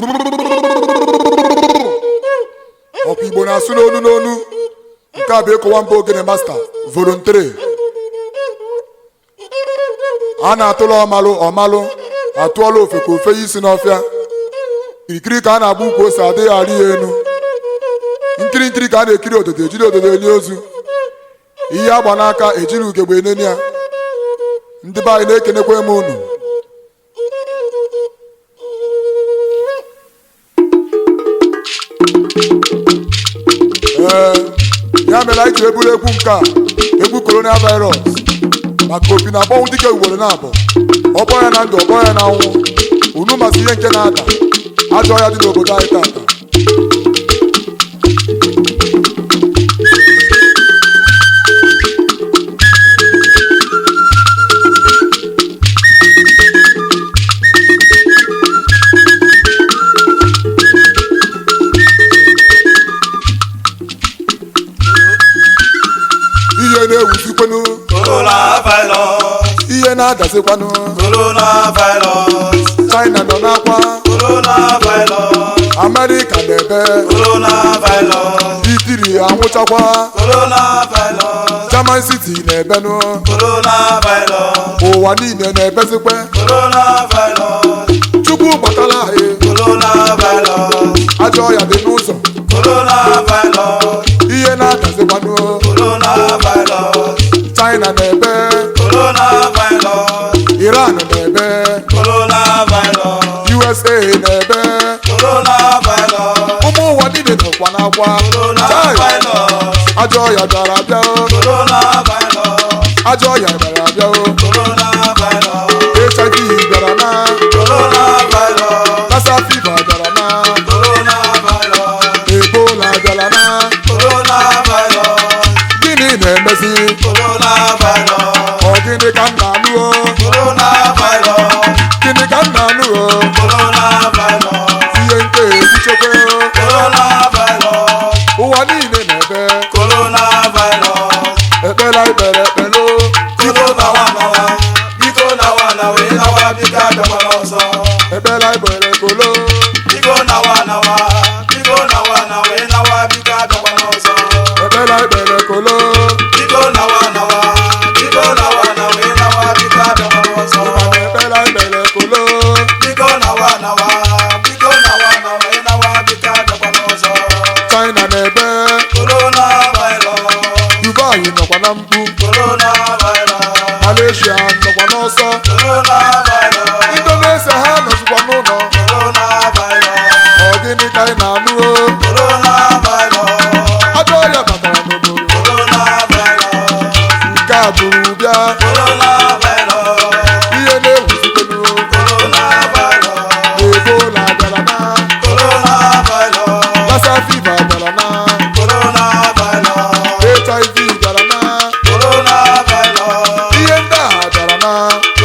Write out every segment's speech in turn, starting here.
ọkwa igbo na-asụ n'onu n'onu nke a bụ ịkọwa mba ogene masta volontary a na-atụla ọmalụ ọmalụ atụọla ofe ka ofe ya isi n'ọfịa kirikiri ka a na-agba ukwu ose adịghị arị ya enu nkiri nkiri ka a na-ekiri ododo ejiri ododo eli ozu ihe agba n'aka ejiri ugegbe eneni ya ndị be anyị na-ekenekwa m unu ee ya mere anyị ji eburu egwu nke a egwu corona virus maka opi na akpọnwụ dike ugboro na abụọ ọkpọ ya na ndụ ọkpọ ya na nwụ unu masị ihe nke na-ada ajọ ya dị n'obodo anyị tata ihe na-ewuzikwanụ coronavirus ihe na-adazikwanụ coronavirus china nọ n'akwa coronavirus amerịka na-ebe coronavirus itiri anwụchakwa coronavirus german city na-ebenụ coronavirus ụwa niile na-ebezikwe coronavirus chukwu gbatala anyị coronavirus ajọ ọya dị n'ụzọ coronavirus ihe na-adazikwanụ coronavirus china na-ebe coronavirus iran na-ebe coronavirus usa na-ebe coronavirus ụmụ ụwa niile nọkwa n'akwa Chai! coronavirus ajọ ọya bịara bịa o. coronavirus ajọ ọya bịara bịa o. coronavirus hiv bịara na coronavirus lassa fiva bịara na coronavirus ebola bịara na coronavirus gịnị na-emezi coronavirus ọ gịnị ka m na-anụ o coronavirus gịnị ka m na-anụ o coronavirus ihe nke ekwuchekwe o. coronavirus ụwa niile na-ebe coronavirus ekpela ikpere ekpele o. biko nawa nawa biko nawa nawa ị nawa biko abịakwala ọzọ ekpela ikpere kolo biko nawa nawa biko nawa nawa ị nawa biko abịakwala ọzọ ekpela ikpere kolo biko nawa nawa biko nawa nawa ị nawa biko abịakwala ọzọ mana ekpela ikpere kolo biko nawa nawa biko nawa nawa ị nawa biko abịakwala ọzọ china na-ebe coronavirus dubai nọkwa na mkpu coronavirus malaysia nọkwa n'ọsọ coronavirus indonesia ha nọzikwa n'ụlọ coronavirus ọ gịnị ka anyị na-anụ o coronavirus ajọ ọrịa batara n'obodo coronavirus nke a bụrụ bịa coronavirus ihe na-ewuzitenu coronavirus ebola bịara na coronavirus lassa fiva bịara na coronavirus hiv bịara na coronavirus ihe ndị a bịara na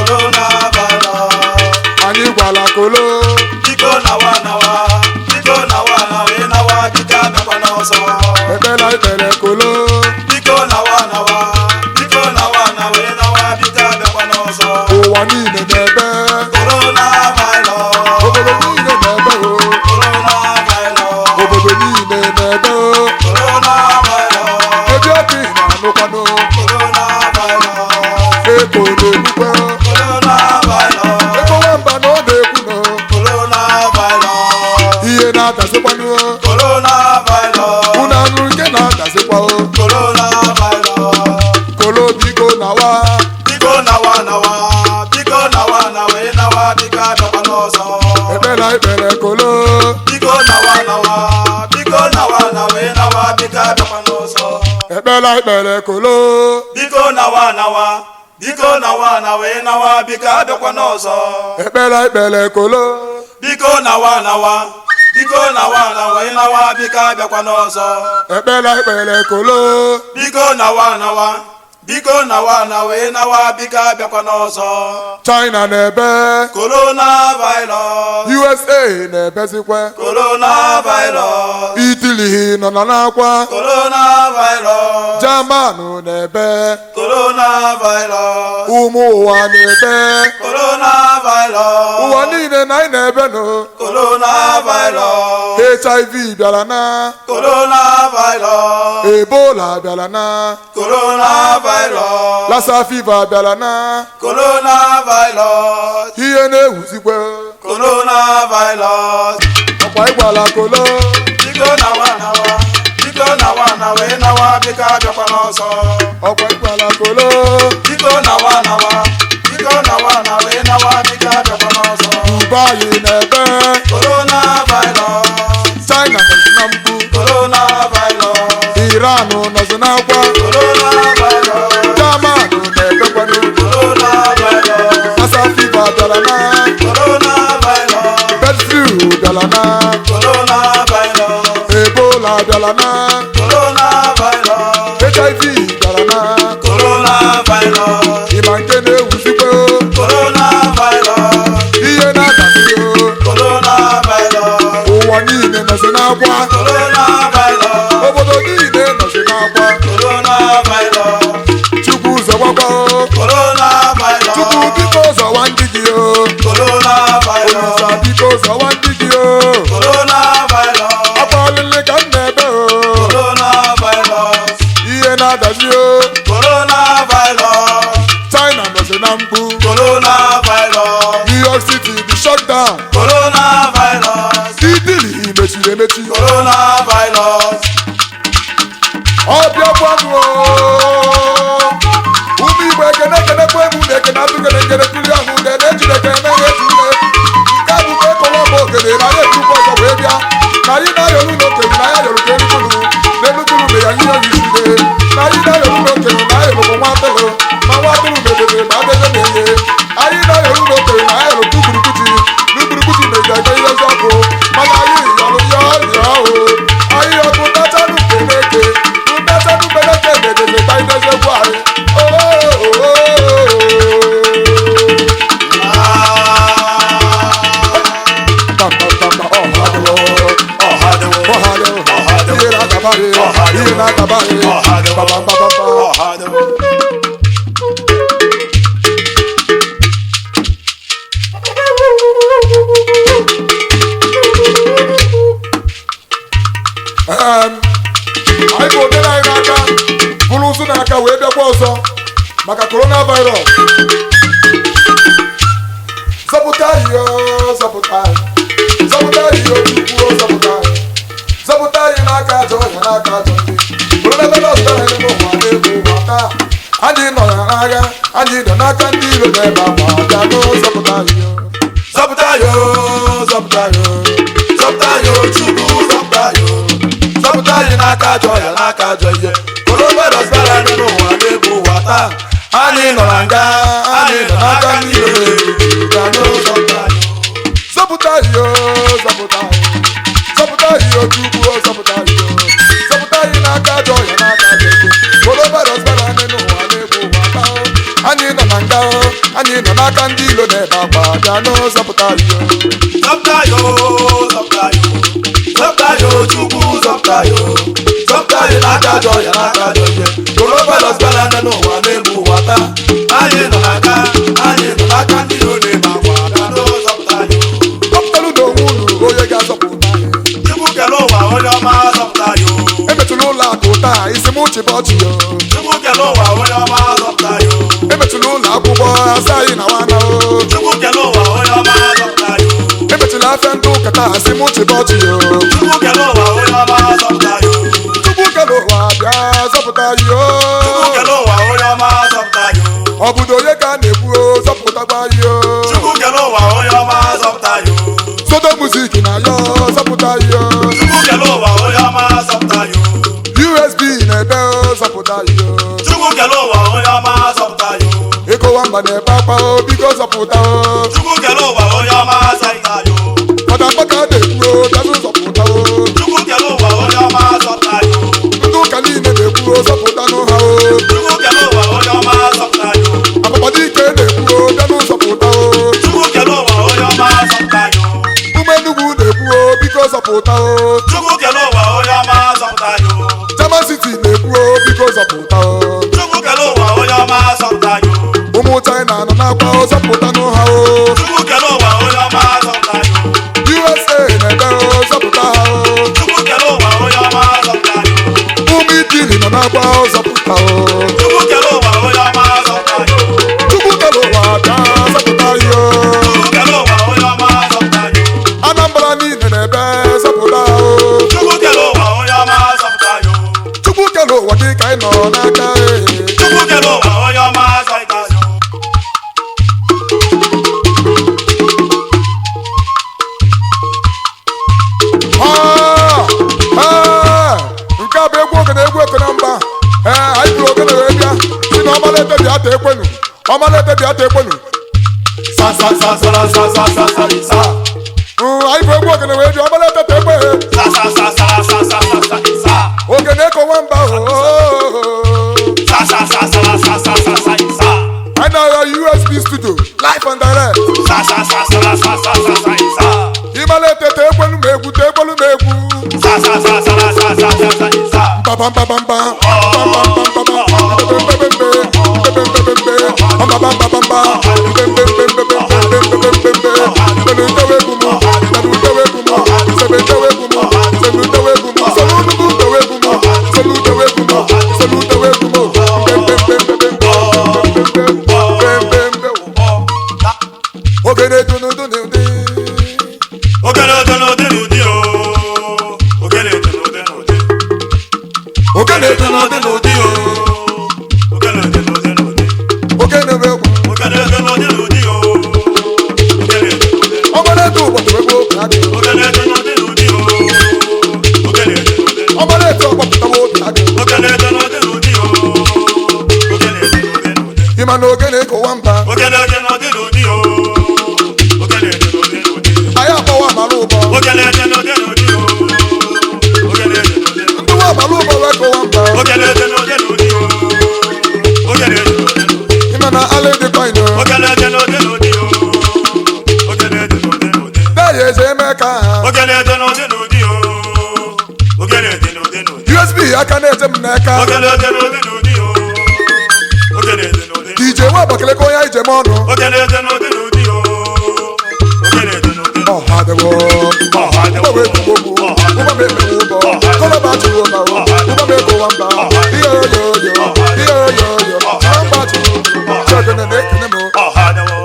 coronavirus anyị gwala kolo biko nawa nawa biko nawa nawa ị nawa biko abịakwana ọzọ ekpela ikpere kolo biko nawa nawa biko nawa nawa ị nawa biko abịakwana ọzọ ụwa niile na-ebe coronavirus obodo niile na-ebe o coronavirus obodo niile na-ebe o coronavirus ebe obi na-anụkwanụ coronavirus eko na-ekwukwe coronavirus eko nwamba na ọ na-ekwu no coronavirus ihe na-adazikwanụ coronavirus unu anụ nke na-adazikwa o coronavirus kolo biko nawa biko nawa nawa biko nawa nawa ị nawa biko abịakwa n'ọzọ ekpela ikpere kolo biko nawa nawa biko nawa nawa ị nawa biko abịakwa n'ọzọ ekpela ikpere kolo biko nawa nawa biko nawa nawa ị nawa biko abịakwa n'ọzọ ekpela ikpere kolo biko nawa nawa biko nawa nawa ị nawa biko abịakwa n'ọzọ ekpela ikpere kolo biko nawa nawa biko nawa nawa ị nawa biko abịakwa n'ọzọ china na-ebe coronavirus usa na-ebezikwa coronavirus itili nọ na n'akwa coronavirus jamanụ na-ebe coronavirus ụmụ ụwa na-ebe coronavirus ụwa niile na anyị na-ebe nụ coronavirus hiv bịara na coronavirus ebola bịara na coronavirus lassa fiva bịara na coronavirus ihe na-ewuzikwe coronavirus ọkwa ịgwala kolo biko nawa nawa biko nawa nawa ị nawa biko abịakwa n'ọsọ ọkwa ịgwala kolo biko nawa nawa biko nawa nawa ị nawa biko abịakwa n'ọsọ dubai na-ebe coronavirus china nọzi na mgbu coronavirus iran nọzi n'akwa coronavirus jamanụ na-ebekwanụ coronavirus lassa fiva bịara na coronavirus bird flu bịara na coronavirus ebola bịara na coronavirus hiv bịara na coronavirus ịma nke na-ewuzikwe coronavirus ihe na-adamio coronavirus ụwa niile nọzi n'akwa coronavirus obodo niile nọzi n'akwa coronavirus chukwu zọgbakwa coronavirus chukwu biko zọwa ndị gị o coronavirus olisa biko zọwa ndị gị o coronavirus akwa ọlịlị ka m na-ebe o coronavirus ihe na-adazi o coronavirus china nọzi na mgbu coronavirus new york city dị shutdown coronavirus idili mechiri emechi coronavirus ọbịa gwanụ ụmụ igbo ekene ekenekwa egwu na ekene atụkene nkene tuli ahụ ude na-ejide ekene meghe etu ume nke a bụkwa ekọwa bụ okene na ya etukwu ọzọ wee bịa na anyị na-ayọrụ n'okenye na ya yọrụ ka enukwuru na enukwuru mgbe ya ihe oyiside na anyị na-ayọrụ n'okenye na ya yọrụ nwa atụrụ ma nwa atụrụ mebebe ma abeze na-enye anyị na-ayọrụ n'okenye na ya yọrụ tukwurukwuti n'ukwurukwuti na-eji aka ihe ọzọ bụ mana anyị yọrụ ya ọrịa ahụ anyị ọkụ tachanụ nke na-eke tụtachanụ mbeleke na-edeze ka anyị na-ezekwu anyị ihe na-agaba anyị bụ obe anyị n'aka bụrụ ụzụ n'aka wee bịakwa ọzọ maka coronavirus zọpụta anyị o zọpụta anyị zọpụta anyị o chukwu o zọpụta anyị zọpụta anyị n'aka ajọ ọhịa n'aka ajọ ndị coronavirus bịara anyị n'ụwa n'ebe ụwa taa anyị nọ ya n'agha anyị nọ n'aka ndị iro n'ebe akwa bịa n'o zọpụta anyị o zọpụta yo zọpụta yo zọpụta yo chukwu zọpụta yo zọpụta anyị n'aka ajọ ya n'aka ajọ ihe coronavirus bịara anyị n'ụwa n'ebe ụwa taa anyị nọ na nga anyị nọ n'aka ndị iro na-eru ga n'ụzọpụta yo zọpụta anyị o zọpụta anyị zọpụta anyị o chukwu o zọpụta anyị o zọpụta anyị n'aka ajọ ọhịa n'aka ajọ ike coronavirus bịara anyị n'ụwa n'ebe ụwa taa o. anyị nọ na nga o anyị nọ n'aka ndị ilo na-ebe akwa bịa n'o zọpụta anyị o zọpụta yo zọpụta yo zọpụta yo chukwu zọpụta yo zọpụta anyị n'aka ajọ ya n'aka ajọ ihe coronavirus bịara anyị n'ụwa n'ebe ụwa taa anyị nọ n'aka anyị nọ n'aka ndị iro na-ebe akwa bịa n'ụzọpụta yo ọpụtalụ na onwe unu onye ga-azọpụta anyị chukwu kele ụwa onye ọma zọpụta yo emetụla ụlọ akụ taa isi m chịba ọchị yo chukwu kele ụwa onye ọma zọpụta yo emetụla ụlọ akwụkwọ asa anyị na nwana o chukwu kele ụwa onye ọma zọpụta yo emetụla afịa ndị ụka taa isi m chịba ọchị yo chukwu kele ụwa onye ọma zọpụta yo chukwu kere ụwa bịa zọpụta anyị o chukwu kele ụwa onye ọma zọpụta yo ọ bụdo onye ka a na-ekwu o zọpụtakwa anyị o chukwu kele ụwa onye ọma zọpụta yo soto muzik na ya zọpụta anyị o chukwu kele ụwa onye ọma zọpụta yo usb na-ebe o zọpụta anyị o chukwu kele ụwa onye ọma zọpụta yo ịkụwa mba na-ebe akwa o biko zọpụta o chukwu kele ụwa onye ọma zọpụta yo ọdakpa ka a na-ekwu o bịazụ zọpụta o chukwu kele ụwa onye ọma zọpụta yo ndị ụka niile na-ekwu o zọpụta n'ụha o chukwu kele ụwa onye ọma zọpụta yo akpakpọ dike na-ekwu o bịanụ zọpụta o chukwu kele ụwa onye ọma zọpụta yo ụmụ zọpụta o chukwu kele ụwa onye ọma zọpụta anyị o German City na-ekwu o biko zọpụta o chukwu kele ụwa onye ọma zọpụta anyị o ụmụ China nọ n'akwa o zọpụta n'ụha o chukwu kele ụwa onye ọma zọpụta anyị o USA na-ebe o zọpụta ha o chukwu kele ụwa onye ọma zọpụta anyị o ụmụ Itili nọ n'akwa o zọpụta o chukwu kele ụwa onye ọma zọpụta anyị o Chukwu kere ụwa bịa zọpụta ya o chukwu kele ụwa onye ọma zọpụta anyị o Anambra niile na-ebe zọpụta ha o chukwu kele ụwa onye ọma zọpụta anyị o Chukwu kere ụwa gị ka anyị nọ n'aka e chukwu kele ụwa onye ọma zọpụta anyị o Ah! Ah! nke a bụ egwu ogene egwu ekene mba ee anyị bụrụ ogene wee bịa si na ọmalete bịa ta ekwenu ọmalete bịa ta ekwenu sa sa sa sa sa sa sa sa sa sa Mm, anyị bụ egwu ogene wee bịa ọmalete ta ekwe sa sa sa sa sa sa sa sa sa ogene ekowe mba oo sa sa sa sa sa sa sa sa sa anyị na-agha usb studio live and direct sa sa sa sa sa sa sa sa sa ịmalete ta ekwenu ma egwu ta ekwenu ma egwu sa sa sa sa sa sa sa sa sa mbabambabamba ogene dunudunudi ogene ogene ogene ụdị o ogene ogene ogene ụdị ogene ogene ogene ụdị o ogene ogene ogene ụdị ogene bụ egwu ogene ogene ogene ụdị o ogene ogene ogene ọmalete ụbọchị egwu obi adị ogene ogene ogene ụdị o ogene ogene ogene ọmalete ọgbapụtawa obi adị ogene ogene ogene ụdị o ogene ogene ogene ụdị ịma na ogene ekowa mba ogene ogene ogene ụdị o ogene ogene ogene ụdị anyị akpọwa amala ụbọ ogene ogene ogene ụdị o ogene ogene ogene ụdị ndị nwa amala ụbọ wee kowa mba ogene ogene ogene ụdị o ogene ogene ogene ụdị ịma na ala dịkwa ino ogene ogene ogene ụdị o ogene ogene ogene ụdị deyi eze eme ka ha ogene ogene ogene ụdị o ogene ogene ogene ụdị usb aka na-eje m n'aka ogene ogene ogene ụdị o ogene ogene ogene dj nwa abakaleke onye anyị jem ọnụ ogene ogene ogene ụdị o ogene ogene ogene ọha dịwo ọha dịwo. ụgbọ ekwugbo okwu Ọha dịwo. ụgbọ m ekpewe ụbọ Ọha dịwo. kọlọba chụrụ ụba o Ọha dịwo. ụgbọ m ekowa mba Ọha dịwo. ihe oyoyo Ọha dịwo. ihe oyoyo Ọha chụọ mba chụrụ Ọha chọgene na-ekene m ọha dịwo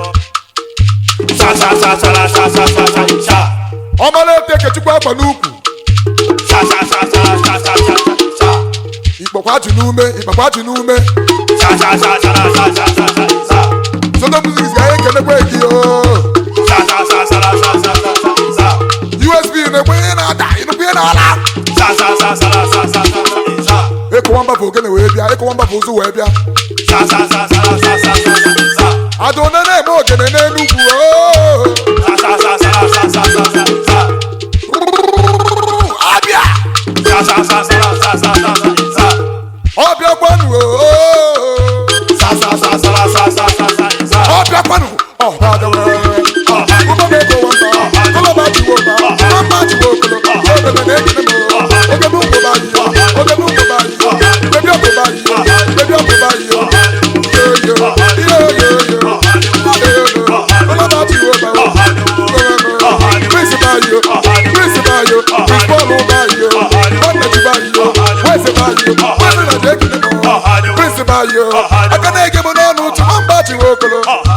sa sa sa sa sa sa sa sa sa ọmalete kechukwu akwa n'ukwu sa sa sa sa sa sa sa sa ikpọkwa ji n'ume ikpọkwa ji n'ume sa sa sa sa sa sa sa sa sa soto music ga anyị ekenekwe gị o sa sa sa sa sa sa sa sa sa usb na-ekwe ihe na-ada ịnụkwu ihe na-ala sa sa sa sa sa sa sa sa sa ịkụwa mba bụ ogene wee bịa ịkụwa mba bụ ụzụ wee bịa sa sa sa sa sa sa sa sa ada one na-eme ogene n'enugwu o sa sa sa sa sa sa sa sa sa abịa sa sa sa sa sa sa sa sa sa ọbịakwanụ o sa sa sa sa sa sa sa sa sa ọbịakwanụ ọbịadịwe ụgbọ na-ekowa mba kọlọba jiwo mba mma jiwo okolo obebe na-ekene m oge n'ụmụba yiyo oge n'ụmụba yiyo bebi ọmụba yiyo bebi ọmụba yiyo yoyo ihe oyoyo kọlọba jiwo mba Prince Bayo, Prince Bayo, Prince Paul Bayo, Nwanne Bayo, Weze Bayo, Weze na Jekene mo, Prince Bayo, aka na-ege m n'ọnụ tụma mba chi nwokolo.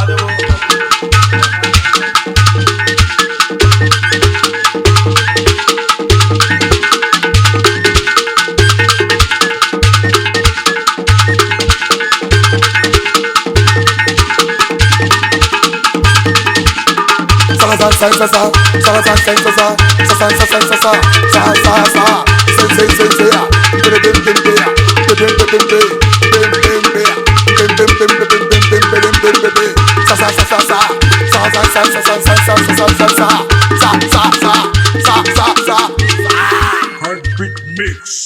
Sa sa sa sa sa, sa sa sa sa sa, sa sa sa sa sa sa, sa sa sa, say say say say ya, bim bim bim bim ya, bim bim bim bim bim bim bim ya, bim bim bim bim bim bim bim bim bim bim bim, sa sa sa sa sa, sa sa sa sa sa sa sa sa sa sa sa, sa sa sa sa sa sa sa. Heartbeat Mix.